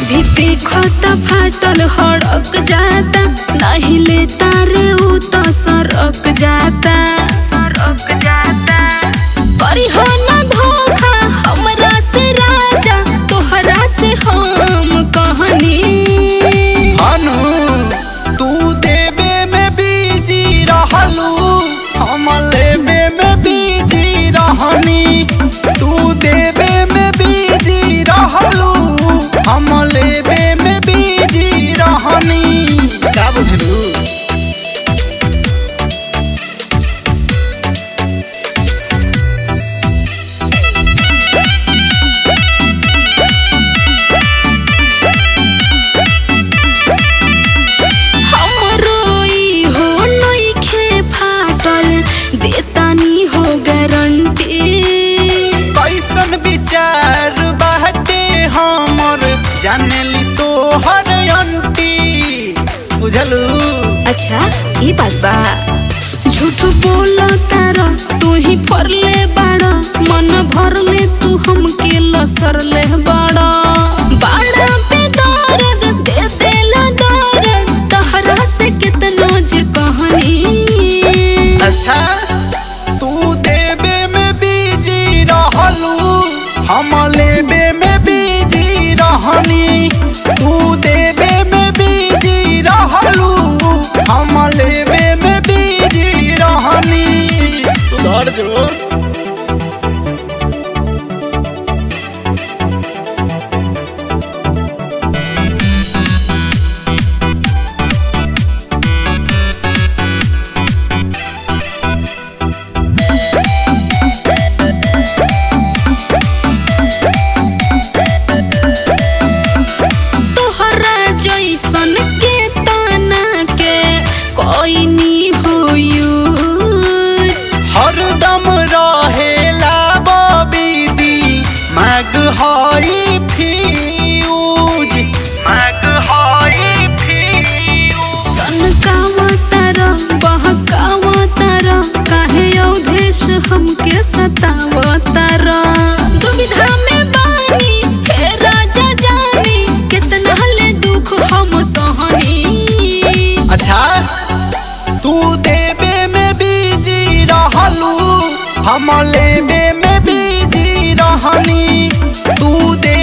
अभी देखो त फाटल हड़क जाता नहीं लेता रे उ तो सरक जाता सरक जाता करी हो न धोखा हमरा से राजा तोहरा से हम कहनी अनु तू देवे में बीजी रहलू हम लेवे में बीजी रहनी तू देवे में बीजी रहलू हम लेवे में बीजी रहनी का बुझलू हमरो ई हो नइखे फाटल देतानी हो गारंटी कैसन विचार बाटे हमर जानेली तो हर अंटी बुझलू अच्छा ये बात बा झूठ बोल तार तू ही फरले बाड़ मन भरले तू हमके लसरले बाड़ बाड़ा पे दर्द दे देला दर्द तहरा से कितना जे कहनी अच्छा तू देवे में बीजी रहलू हम लेवे में बीजी रहनी तू देवे में बीजी रहलू हम लेवे में बीजी रहनी सुधर जो तोहरा जैसन के ताना के कोई नी होयू हरदम रहेला बबीदी माग हई फ्यूज माग हई फ्यूज सनकावतार बहकावतार काहे अवधेश हमके सतावतार दुविधा में बानी हे राजा जानी कितना ले दुख हम सहनी अच्छा तू देवे में बीजी रहलू हम लेवे में बीजी रहनी तू दे